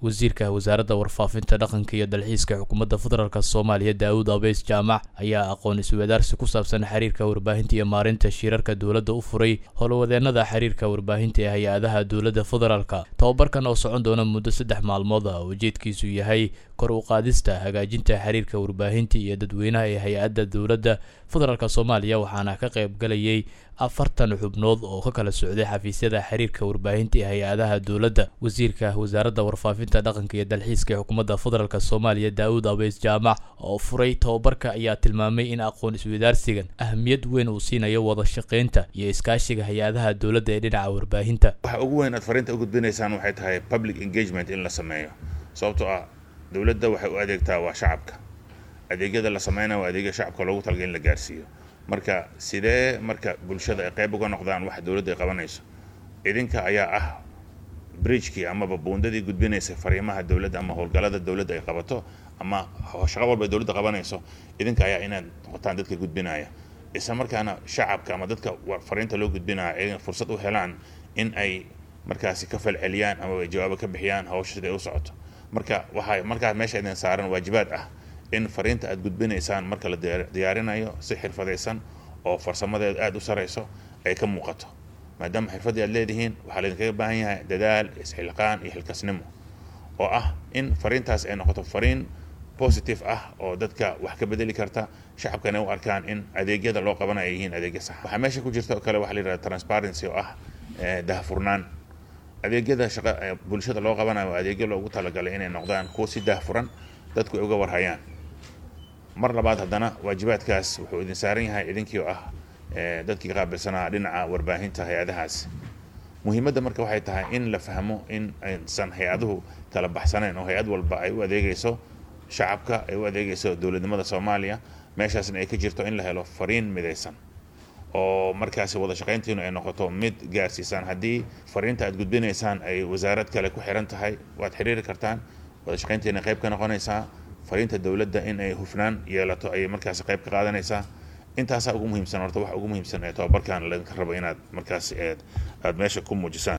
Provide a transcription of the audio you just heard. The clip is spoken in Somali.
wasiirka wasaaradda warfaafinta dhaqanka iyo dalxiiska xukuumadda federaalk soomaaliya daawud abeys jaamac ayaa aqoon iswadaarsi ku saabsan xiriirka warbaahinta iyo maarinta shirarka dowladda u furay howlwadeenada xiriirka warbaahinta ee hay-adaha dowladda federaalka tobabarkan oo socon doona muddo saddex maalmood ah ujeedkiisu yahay kor u qaadista hagaajinta xiriirka warbaahinta iyo dadweynaha ee hay-adda dowladda federaalk soomaaliya waxaana ka qayb galayay afartan xubnood oo ka kala socday xafiisyada xiriirka warbaahinta ee hay-adaha dowladda wasiirka wasaaradda warfaafinta dhaqanka iyo dalxiiska ee xukuumadda federaalk soomaaliya daawud abeys jaamac oo furay tobabarka ayaa tilmaamay in aqoon iswadaarsigan ahmiyad weyn uu siinayo wada shaqaynta iyo iskaashiga hay-adaha dowladda ee dhinaca warbaahinta waxa ugu weyn aad fariinta u gudbinaysaan waxay tahay public engagement in la sameeyo sababtoo ah dowladda waxay u adeegtaa waa shacabka adeegyada la sameynaya waa adeegya shacabka loogu talagay in la gaarsiiyo marka sidee marka bulshada ay qayb uga noqdaan waxa dowladda ay qabanayso idinka ayaa ah bridgekii amaba buundadii gudbinaysay fariimaha dowladda ama howlgallada dowladda ay qabato ama shaqo walba ay dowladda qabanayso idinka ayaa inaad noqotaan dadka gudbinaya isla markaana shacabka ama dadka fariinta loo gudbinaya ay fursad u helaan in ay markaasi ka falceliyaan ama ay jawaabo ka bixiyaan hawsha sida ay u socoto marka waxaa markaa meesha idin saaran waajibaad ah in fariinta aad gudbinaysaan marka la diyaarinayo si xirfadaysan oo farsamadeedu aada u sarayso ay ka muuqato maadaama xirfaddii aad leedihiin waxaa laydinkaga baahan yahay dadaal isxilqaan iyo xilkasnimo oo ah in fariintaas ay noqoto fariin positive ah oo dadka wax ka bedeli karta shacabkana u arkaan in adeegyada loo qabanayo ay yihiin adeegya sax waxaa meesha ku jirta oo kale waxa la yidhahda transparency oo ah dahfurnaan adeegyada shaqa bulshada loo qabanayo waa adeegyo loogu talagalay inay noqdaan kuwa si daahfuran dadku ay uga warhayaan mar labaad haddana waajibaadkaas wuxuu idin saaran yahay idinkii oo ah dadkii qaabilsanaa dhinaca warbaahinta hay-adahaas muhiimadda marka waxay tahay in la fahmo in aysan hay-aduhu kala baxsanayn oo hay-ad walba ay u adeegayso shacabka ay u adeegayso dowladnimada soomaaliya meeshaasna ay ka jirto in la helo fariin midaysan oo markaasi wada shaqayntiinu ay noqoto mid gaarsiisaan haddii fariinta aad gudbinaysaan ay wasaarad kale ku xiran tahay waad xiriiri kartaan wada shaqayntiina qayb ka noqonaysaa fariinta dowladda in ay hufnaan yeelato ayay markaasi qayb ka qaadanaysaa intaasaa ugu muhiimsan horta waxa ugu muhiimsan ee tobabarkan laydinka rabo inaad markaasi aad meesha ku muujisaan